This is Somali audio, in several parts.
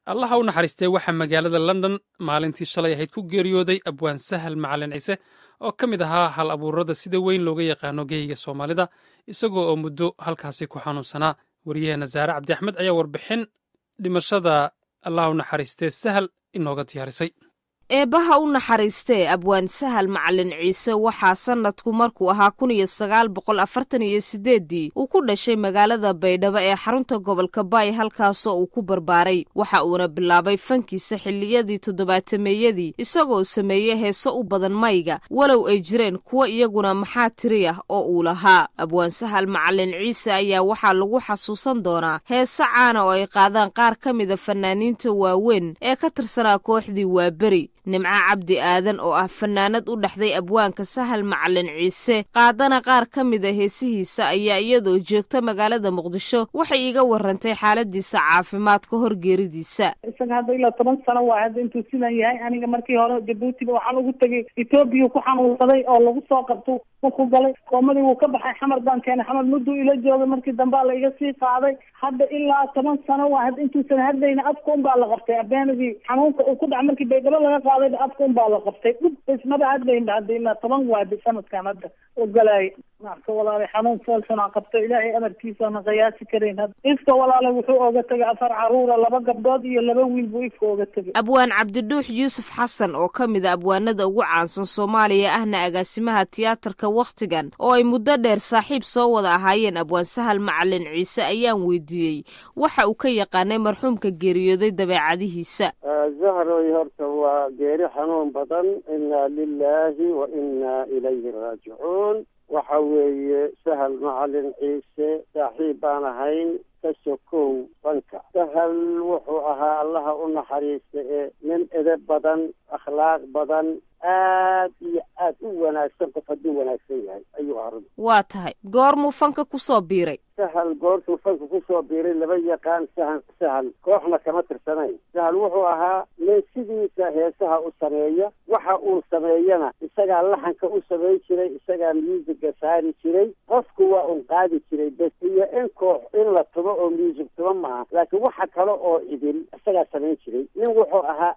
allaha u naxariistay waxaa magaalada london maalintii shalay ahayd ku geeriyooday abwaan sahal macalin ciise oo ka mid ahaa hal abuurada sida weyn looga yaqaano geyiga soomaalida isagoo oo muddo halkaasi ku xanuunsanaa waryaheena saare cabdi axmed ayaa warbixin dhimashada allaha u naxariistee sahal inooga diyaarisay eebbaha u naxariistee abwaan sahal macalin ciise waxaa sannadku markuu ahaa kun iyo sagaal boqol afartan iyo sideeddii uu ku dhashay magaalada baydhabo ee xarunta gobolka baay halkaasoo uu ku barbaaray waxa uuna bilaabay fankiisa xilliyadii toddobaatameeyadii isagoo sameeyey heeso u badan mayga walow ay jireen kuwo iyaguna maxaa tiri ah oo uu lahaa abwaan sahal macalin ciise ayaa waxaa lagu xasuusan doonaa heese caana oo ay qaadaan qaar ka mida fanaaniinta waaweyn ee ka tirsanaa kooxdii waaberi nimco cabdi aadan oo ah fanaanad u dhexday abwaanka sahal macalin ciise qaadana qaar ka mida heesihiisa ayaa iyadoo joogta magaalada muqdisho waxay iiga warantay xaaladiisa caafimaad ka hor geeridiisa isaga hadda ilaa toban sano waa hadda intuu sidan yahay aniga markii hore jabuutiba waxaan ugu tegay etoobiya ku xanuunsaday oo lagu soo qabto ku galay koomadii wuu ka baxay xamar baan keenay xamar mudduu ila joogay markii dambaa la iga sii qaaday hadda ilaa toban sano waa had intuusan hadlayna afka unbaa la qabtay abeenadii xanuunka uu ku dhaca markii baydhabo laga qaaday afka unbaa la qabtay dhub ismaba hadlayna hadda ilaa toban waadi sanadkan hadda ogolaay marka walaalay xanuun foolxunaa qabto ilaahay amarkiisaana qiyaasi karayn hadda ifka walaalay wuxuu ooga tegay afar caruura laba gabdhood iyo laba wiil buu ifka ooga tegay abwaan cabdidhuux yuusuf xasan oo ka mid a abwaanada ugu caansan soomaaliya ahna agaasimaha tiyaatarka wakhtigan oo ay muddo dheer saaxiib soo wada ahaayeen abwaan sahal macalin ciise ayaan weydiiyey waxa uu ka yaqaanay marxuumka geeriyooday dabeecadihiisa zahroy horta waa geeri xanuun badan inaa lilaahi wa inaa ilayhi raajicuun waxa weeye sahal macalin ciise saaxiib baan ahayn ka sokow banka sahal wuxuu ahaa allaha u naxariista ee nin edeb badan akhlaaq badan aad iyo aad u wanaagsan qof hadduu wanaagsan yahay ayuu ahaa waa tahay goormuu fanka kusoo biiray sahal goortuu fanka kusoo biiray laba yaqaan sahan sahal kooxna kama tirsanayn sahal wuxuu ahaa nin sidiisa heesaha u sameeya waxa uu sameeyana isagaa laxanka u samayn jiray isagaa muusiga saari jiray qofku waa un qaadi jiray bes iyo in koox in la tumo oo muusig tumo maaha laakiin waxa kale oo idil isagaa samayn jiray nin wuxuu ahaa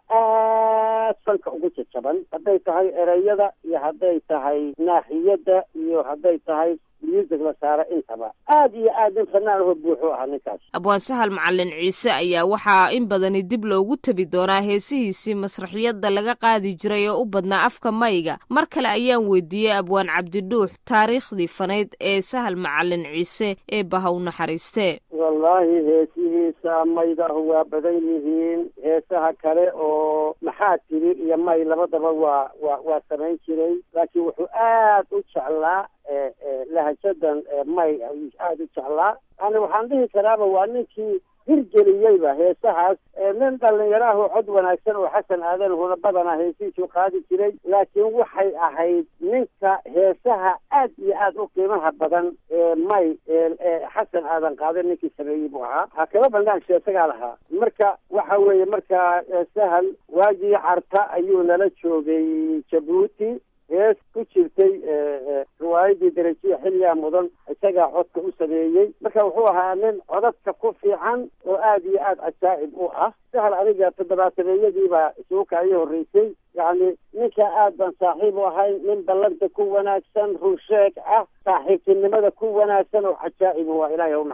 aad fanka ugu jajaban hadday tahay ereyada iyo hadday tahay naaxiyadda iyo hadday tahay muusig la saara intaba aad iyo aad nin fanaan aho buuxuu ahaa ninkaas abwaan sahal macalin ciise ayaa waxaa in badani dib loogu tebi doonaa heesihiisii masraxiyadda laga qaadi jiray oo u badnaa afka mayga mar kale ayaan weydiiyey abwaan cabdidhuux taariikhdii fanayd ee sahal macalin ciise ee baha u naxariistee wallaahi heesihiisa maydahu waa badan yihiin heesaha kale oo maxaa tiri iyo may labadaba waa waa waa samayn jiray laakiin wuxuu aad u jeclaa lahajadan may aada u jeclaa yani waxaan dhihi karaaba waa ninkii hirgeliyeyba heesahaas nin dhalinyaro ah oo cod wanaagsan oo xasan aadan huna badanaa heesihiisuu qaadi jiray laakiin waxay ahayd ninka heesaha aad iyo aad u qiimaha badan ee may xasan aadan qaada ninkii sameeyey buu ahaa ha kaba bandaagsha isagaa lahaa marka waxa weeye markaa sahal waagii carta ayuu nala joogay jabuuti hees ku jirtay riwaayadii darajiya xilligaa mudan isagaa codka u sameeyey marka wuxuu ahaa nin codadka ku fiican oo aad iyo aad cajaa'ib u ah sahal aniga toddobaatameeyadiibaa isuuka ii horreysay yacni ninka aad baan saaxiib u ahay nin ballanta ku wanaagsan runsheeg ah saaxiibtinimada ku wanaagsan oo cajaa'ib waa ilaahay u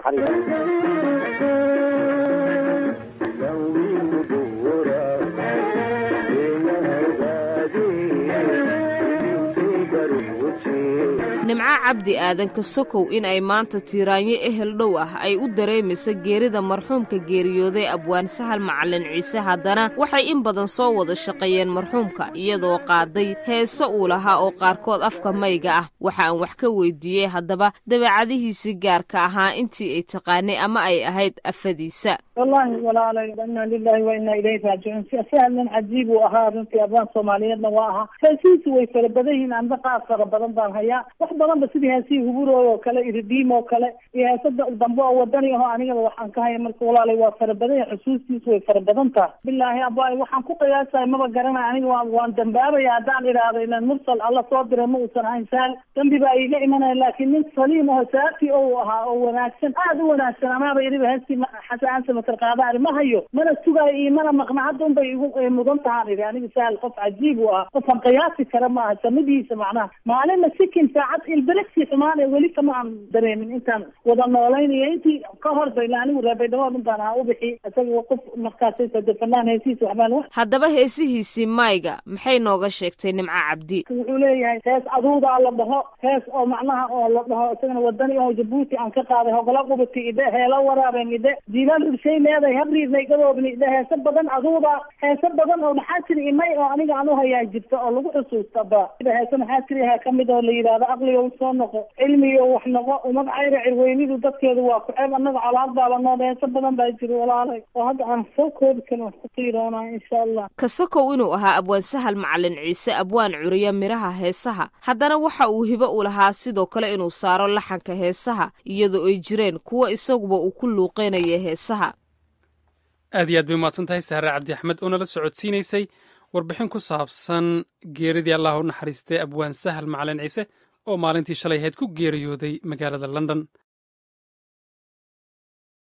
nimco cabdi aadan ka sokow in ay maanta tiiraanyo ehel dhow ah ay u dareemaysa geerida marxuumka geeriyooday abwaan sahal macalin ciise haddana waxay in badan soo wada shaqeeyeen marxuumka iyadoo qaaday heese uu lahaa oo qaarkood afka mayga ah waxa aan wax ka weydiiyey haddaba dabeecadihiisii gaarka ahaa intii ay taqaanay ama ay ahayd afadiisa wallaahi walaalay inaa lilahi wa inaa ilayhi raajicuun sahal nin cajiib uu ahaa runtii abwaan soomaaliyeedna waa ahaa heesihiisu way fara badan yihiin anda qaar fara badan baan hayaa wax badanba sidii heesihii huburooy oo kale iridiim oo kale iyo heesada dambe oo wadani aho anigaba waxaan ka haya marka walaalay waa fara badan yahay xusuustiisu way fara badan tahay bilaahi abay waxaan ku qiyaasahay maba garanay aniga waa waan dambaabaya haddaan idhaahdo ilan mursal alla soo diray ma uusan ahayn sahal dambi baa iiga imanaya laakiin nin saliim aho saafti ou ahaa oo wanaagsan aada u wanaagsan amaaba iriba heestii xasan kilomitr qaada ari ma hayo mana sugaayo iyo mana maqna hadda unbay igu mudan tahaan idhi aniga sahal qof cajiib u ah qofan qiyaasi kara maaha samadiisa macnaha maalinna sikin saacad ilbirigsi xumaan ee weli kama aan dareemin intaan wada noolaynayo intii ka hor bayla anigu reebaydhabood unbaan ahaa u bixi isaga qof markaasaysa de fanaan heesiisa waxbaan wax haddaba heesihiisii mayga maxay nooga sheegtay nimco cabdi wuxuu leeyahay hees aduudaa la dhaho hees oo macnaha oo la dhaho isagana wadani oo jabuuti aan ka qaaday hogola qubati idhe heelo waraaben idhe jiilaal urshay leeday habriirnay gadoobni idhe heese badan aduuda heese badan oo maxaa jiri imay oo aniga aan uhayaa jirta oo lagu xusuusta ba heese maxaa jiri ha kamid oo la yidhahdo aqliga soo noqo cilmiga wax noqo umad cayra cirweynidu dadkeedu waa ku-ceeb annaga colaad baaba nood heese badan baa jiri walaalay oo hadda aan soo koobi karin wax ku qiiroonaa insha allah kasokow inuu ahaa abwaan sahal macalin ciise abwaan curiya midhaha heesaha haddana waxa uu hibo u lahaa sidoo kale inuu saaro laxanka heesaha iyadoo ay jireen kuwa isaguba uu ku luuqeynaya heesaha aad iyo aad bay umahadsan tahay sahre cabdi axmed oo nala socodsiinaysay warbixin ku saabsan geeridii allah u naxariistay abwaan sahal macalin ciise oo maalintii shalay ahayd ku geeriyooday magaalada london